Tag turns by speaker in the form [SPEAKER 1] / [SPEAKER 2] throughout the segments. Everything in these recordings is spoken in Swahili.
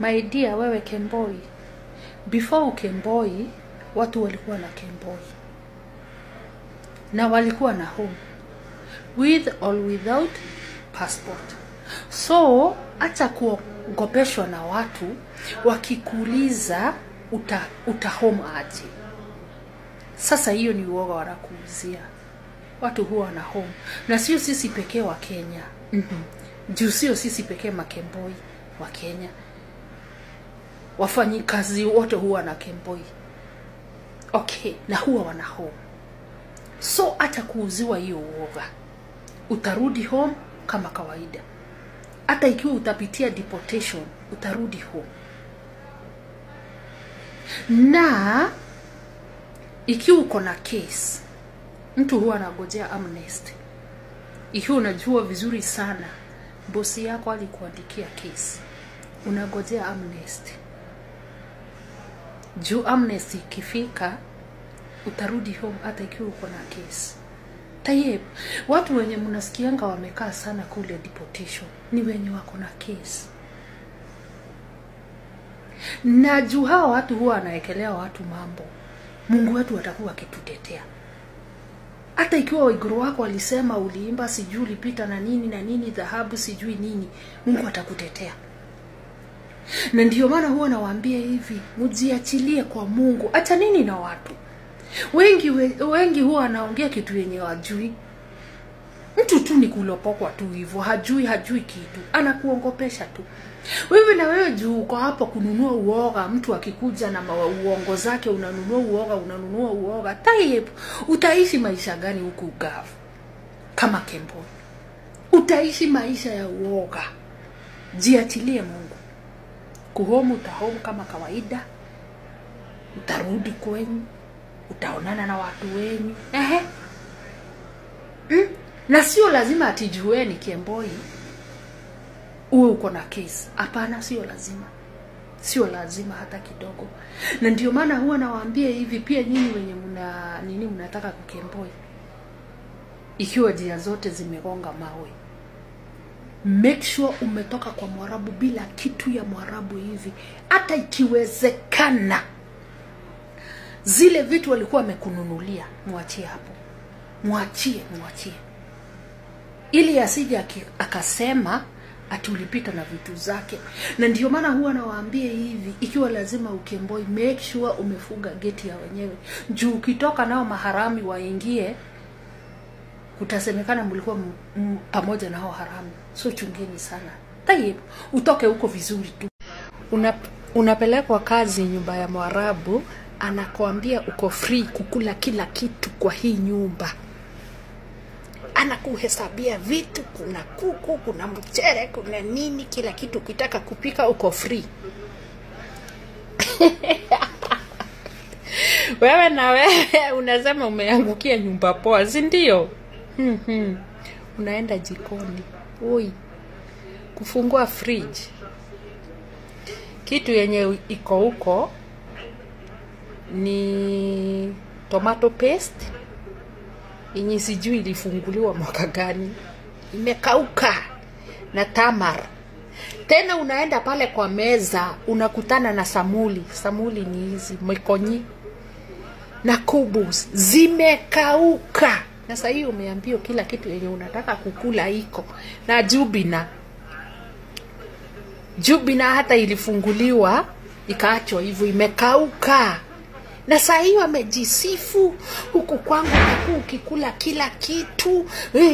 [SPEAKER 1] my dear wewe kemboi before ukemboi watu walikuwa na kemboi na walikuwa na home with or without passport so acha kuogopeshwa na watu wakikuuliza uta, uta home aje sasa hiyo ni uoga wanakuuzia watu huwa na home na sio sisi pekee wa kenya mm-hmm. juu sio sisi pekee makemboi wa kenya wafanyikazi wote huwa na kemboi okay na huwa wana home so hata kuuziwa hiyo uoga utarudi home kama kawaida hata ikiwa utapitia deportation utarudi home na ikiwa uko na case mtu huwa anagojea amnesty ikiwa unajua vizuri sana bosi yako alikuandikia case unagojea amnesty juu amnesty ikifika utarudi home hata ikiwa uko na case tayeb watu wenye mnasikianga wamekaa sana kule deportation ni wenye wako na case na juu hawa watu huwa anawekelea watu mambo mungu wetu atakuwa akitutetea hata ikiwa waiguru wako walisema uliimba sijui ulipita na nini na nini dhahabu sijui nini mungu atakutetea na ndio maana huwa nawaambia hivi mjiachilie kwa mungu acha nini na watu wengi we, wengi huwa anaongea kitu yenye wajui mtu tu ni kulopokwa tu hivyo hajui hajui kitu anakuongopesha tu wewe na wewe juu uko hapo kununua uoga mtu akikuja na mawa- uongo zake unanunua uoga unanunua uoga taib utaishi maisha gani huku ugavu kama kemboni utaishi maisha ya uoga jiachilie mungu kuhomu utahomu kama kawaida utarudi kwenyu utaonana na watu wenyu ehe mm? na sio lazima atijueni kiemboi uwe uko na case hapana sio lazima sio lazima hata kidogo na ndio maana huwa nawaambia hivi pia nyinyi wenye mna nini mnataka kukemboi ikiwa njia zote zimegonga mawe make sure umetoka kwa mwarabu bila kitu ya mwarabu hivi hata ikiwezekana zile vitu walikuwa wamekununulia mwachie hapo mwachie mwachie ili asije aki- akasema ati ulipita na vitu zake na ndio maana huwa nawaambia hivi ikiwa lazima ukemboi make sure umefunga geti ya wenyewe juu ukitoka nao maharami waingie kutasemekana mlikuwa m- m- pamoja na hao haramu so chungeni sana tayib utoke huko vizuri tu Una, unapelekwa kazi nyumba ya mwarabu anakuambia uko free kukula kila kitu kwa hii nyumba anakuhesabia vitu kuna kuku kuna mchere kuna nini kila kitu ukitaka kupika uko free wewe na wewe unasema umeangukia nyumba poa si ndio Mhm. unaenda jikoni ui kufungua fridge kitu yenye iko huko ni tomato paste yenye sijui ilifunguliwa mwaka gani imekauka na tamar tena unaenda pale kwa meza unakutana na samuli samuli ni hizi mikonyi na kubus zimekauka na sahii umeambiwa kila kitu yenye unataka kukula iko na jubina jubina hata ilifunguliwa ikaachwa hivyo imekauka na saa hiyo amejisifu huku kwangu naku ukikula kila kitu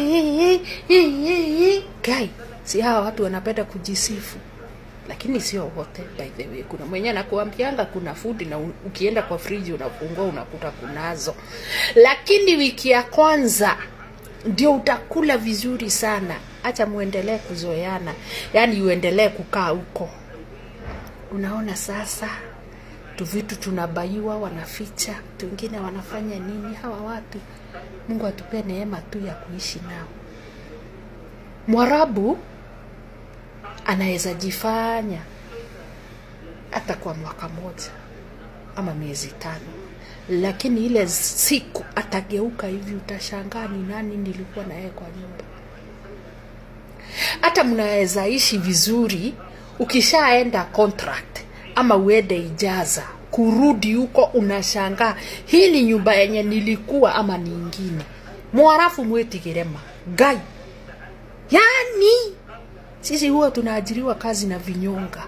[SPEAKER 1] gai si hawa watu wanapenda kujisifu lakini sio wote by the way kuna mwenye anakuambianga kuna food na u- ukienda kwa friji unafungua unakuta kunazo lakini wiki ya kwanza ndio utakula vizuri sana hacha muendelee kuzoeana yaani uendelee kukaa huko unaona sasa tu vitu tunabaiwa wanaficha wengine wanafanya nini hawa watu mungu atupee neema tu ya kuishi nao mwarabu anaweza jifanya hata kwa mwaka moja ama miezi tano lakini ile siku atageuka hivi utashangaa ni nani nilikuwa na yeye kwa nyumba hata mnaweza ishi vizuri ukishaenda contract ama uende ijaza kurudi huko unashangaa hii ni nyumba yenye nilikuwa ama ni ingine mwarafu mwetigirema gai yani sisi huwa tunaajiriwa kazi na vinyonga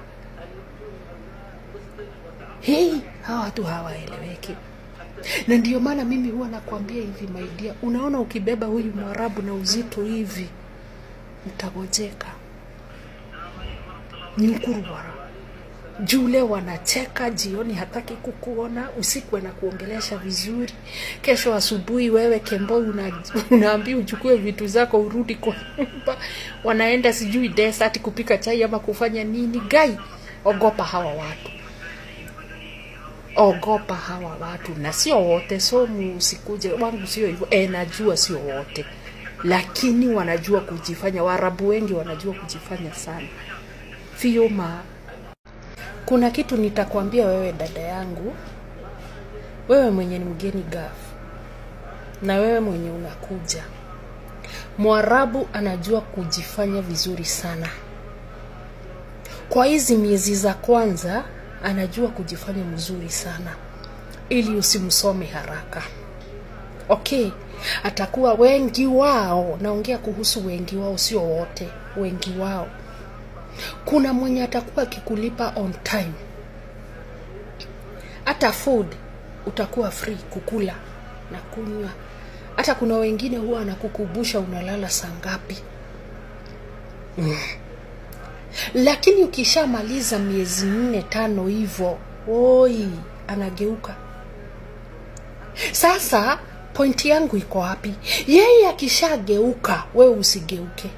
[SPEAKER 1] hei hawa watu hawaeleweki na ndio maana mimi huwa nakwambia hivi maidia unaona ukibeba huyu mwarabu na uzito hivi mtagojeka ni ukurubara juu leo wanacheka jioni hataki kukuona usiku anakuongelesha vizuri kesho asubuhi wewe kemboi una, unaambia uchukue vitu zako urudi kwa nyumba wanaenda sijui desert kupika chai ama kufanya nini gai ogopa hawa watu ogopa hawa watu na sio wote so musikuje wangu sio hivyo e, najua sio wote lakini wanajua kujifanya waarabu wengi wanajua kujifanya sana fiuma kuna kitu nitakwambia wewe dada yangu wewe mwenye ni mgeni gafu na wewe mwenye unakuja mwarabu anajua kujifanya vizuri sana kwa hizi miezi za kwanza anajua kujifanya mzuri sana ili usimsome haraka okay atakuwa wengi wao naongea kuhusu wengi wao sio wote wengi wao kuna mwenye atakuwa akikulipa on time hata food utakuwa free kukula na kunywa hata kuna wengine huwa anakukubusha unalala saa ngapi mm. lakini ukishamaliza miezi nne tano hivyo oi anageuka sasa pointi yangu iko wapi yeye akishageuka wewe usigeuke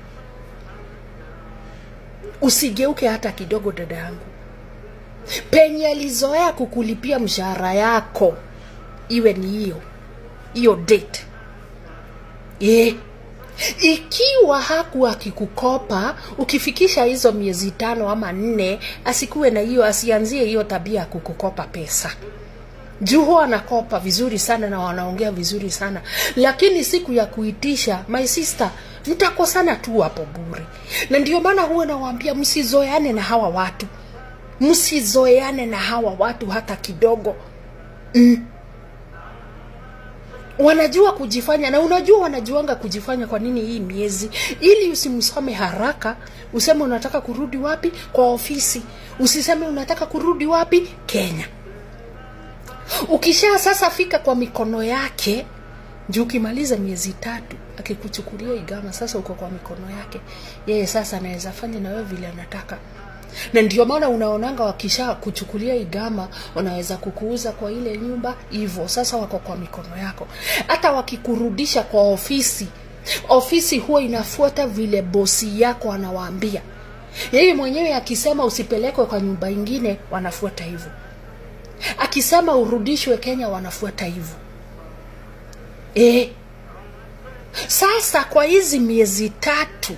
[SPEAKER 1] usigeuke hata kidogo dada yangu penye alizoea kukulipia mshahara yako iwe ni hiyo hiyo date yeah. ikiwa haku akikukopa ukifikisha hizo miezi tano ama nne asikuwe na hiyo asianzie hiyo tabia ya kukukopa pesa juu huwa anakopa vizuri sana na wanaongea vizuri sana lakini siku ya kuitisha my sister mtakosana tu hapo bure na ndio maana huwa nawaambia msizoeane na hawa watu msizoeane na hawa watu hata kidogo mm. wanajua kujifanya na unajua wanajuanga kujifanya kwa nini hii miezi ili usimsome haraka useme unataka kurudi wapi kwa ofisi usiseme unataka kurudi wapi kenya ukisha sasa fika kwa mikono yake juu ukimaliza miezi tatu akikuchukulia igama sasa uko kwa mikono yake yeye sasa anaweza fanya na wewe vile anataka na ndio maana unaonanga wakisha kuchukulia igama wanaweza kukuuza kwa ile nyumba hivyo sasa wako kwa mikono yako hata wakikurudisha kwa ofisi ofisi huwa inafuata vile bosi yako anawaambia yeye mwenyewe akisema usipelekwe kwa nyumba ingine wanafuata hivyo akisema urudishwe kenya wanafuata hivyo e. sasa kwa hizi miezi tatu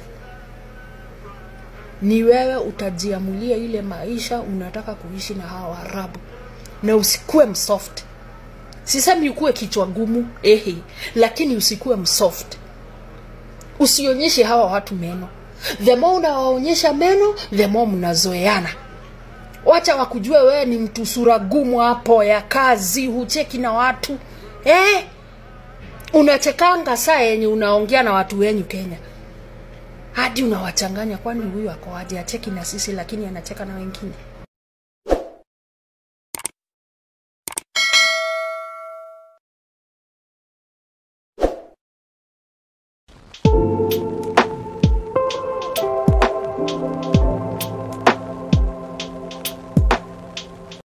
[SPEAKER 1] ni wewe utajiamulia ile maisha unataka kuishi na hawa waarabu na usikuwe msoft sisemi ukuwe kichwa gumu ehe lakini usikuwe msoft usionyeshe hawa watu meno the more unawaonyesha meno the more mnazoeana wacha wakujue wewe ni mtu sura gumu hapo ya kazi hucheki na watu eh? unachekanga saa yenye unaongea na watu wenyu kenya hadi unawachanganya kwani huyu akoaje acheki na sisi lakini anacheka na wengine